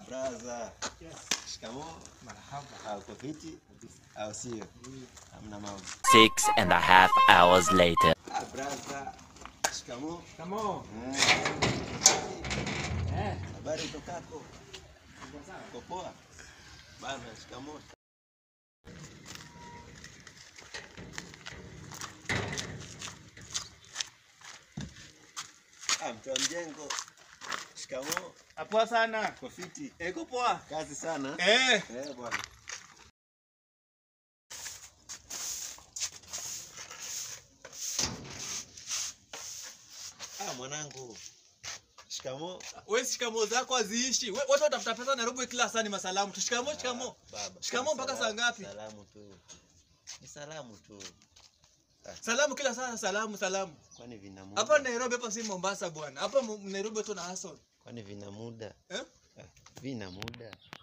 Braza. Shikamoo. Marhaba. Au uko fiti? Au sio? Hamna mambo. Six and a half hours later. Ah, braza. Shikamoo. Shikamoo. Mm. Eh, Habari utokako? Uko poa? Bana, shikamoo. Ah, mtu wa mjengo. Shikamoo. Poa sana. Uko fiti? Eko poa. Kazi sana. Eh, Eh, bwana. Ah, mwanangu. Shikamoo. wewe shikamoo zako haziishi. We- Watu watafuta pesa Nairobi kila saa ni masalamu. tu. Shikamoo, shikamoo. Baba. Shikamoo mpaka saa ngapi? Salamu tu. Ni salamu tu. Salamu kila saa salamu, salamu. Kwani vina muda? Hapa Nairobi hapa si Mombasa bwana. Hapa Mo- Nairobi tu na hustle. Kwani vina muda? Eh? Ah, Vina muda.